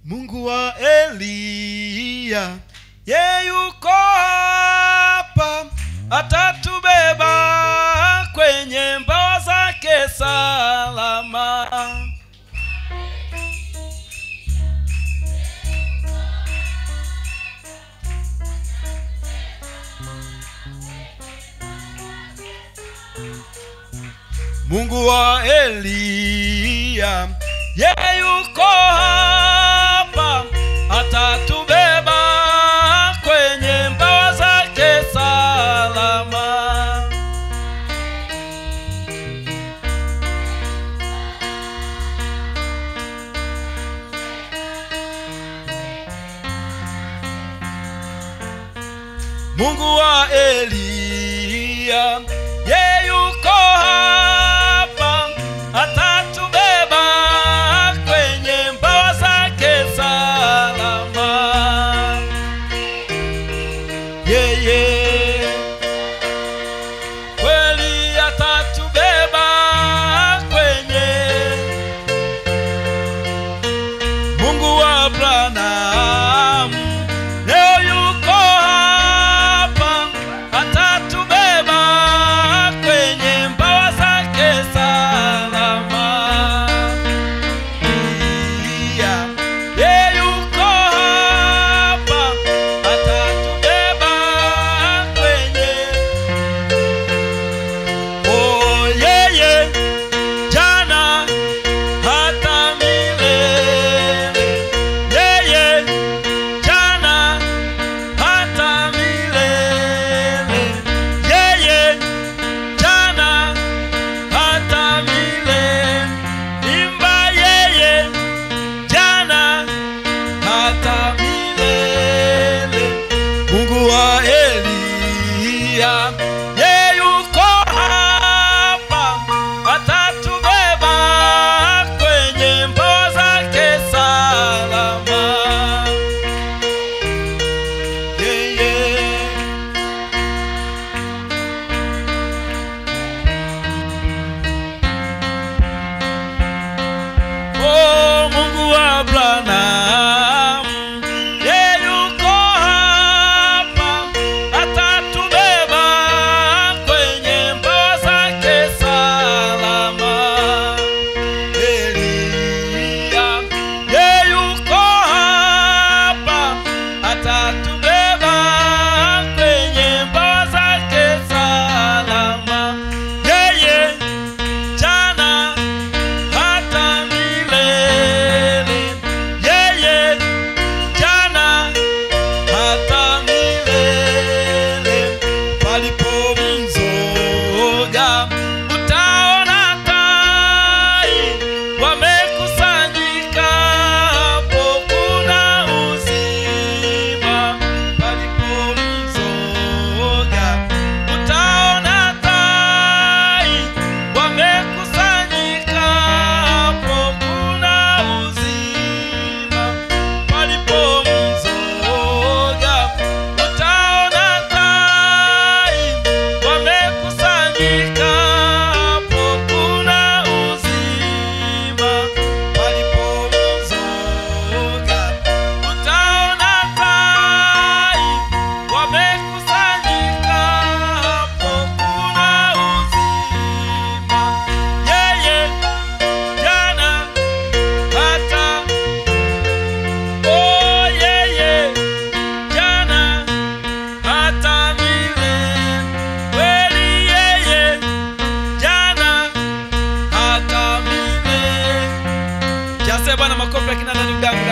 mungu wa eliya ye yuko hapa atatubeba kwenye mbawa zake salama mungu wa eliya ye yuko hapa atatubeba kwenye mbawa zake salama mungu wa eliya ye yuko hapa atatubeba kwenye mbawa zake salama yeye kweli atatubeba kwenye mungu wa abrahamu leo yuko hapa atatubeba kwenye mbawa zake salama Iya, ye yuko hapa atatubeba kwenye oh yeye jana hata milele yeye jana hata milele yeye jana hata milele imba yeye jana hata milele mungu wa eliya ye yuko hapa atatubeba kwenye mbawa zake salama yeye Oh, Mungu wa Abrahamu, ye yuko hapa, atatubeba kwenye mbawa zake salama. Eliya, ye yuko hapa, atatubeba kwenye mbawa zake salama. Yeye jana hata milele yeye jana hata milele palipo mzoga utaona tai wamekusanyika hapo kuna uzima palipo mzoga utaona tai wamekusanyika hapo kuna uzima palipo mzoga utaona tai wamekusanyika hapo kuna uzima palipo mzoga utaona tai wamekusanyika hapo kuna uzima yeye jana hata oh yeye jana hata milele kweli yeye jana hata milele jase bwana makofi akina ndani mdangu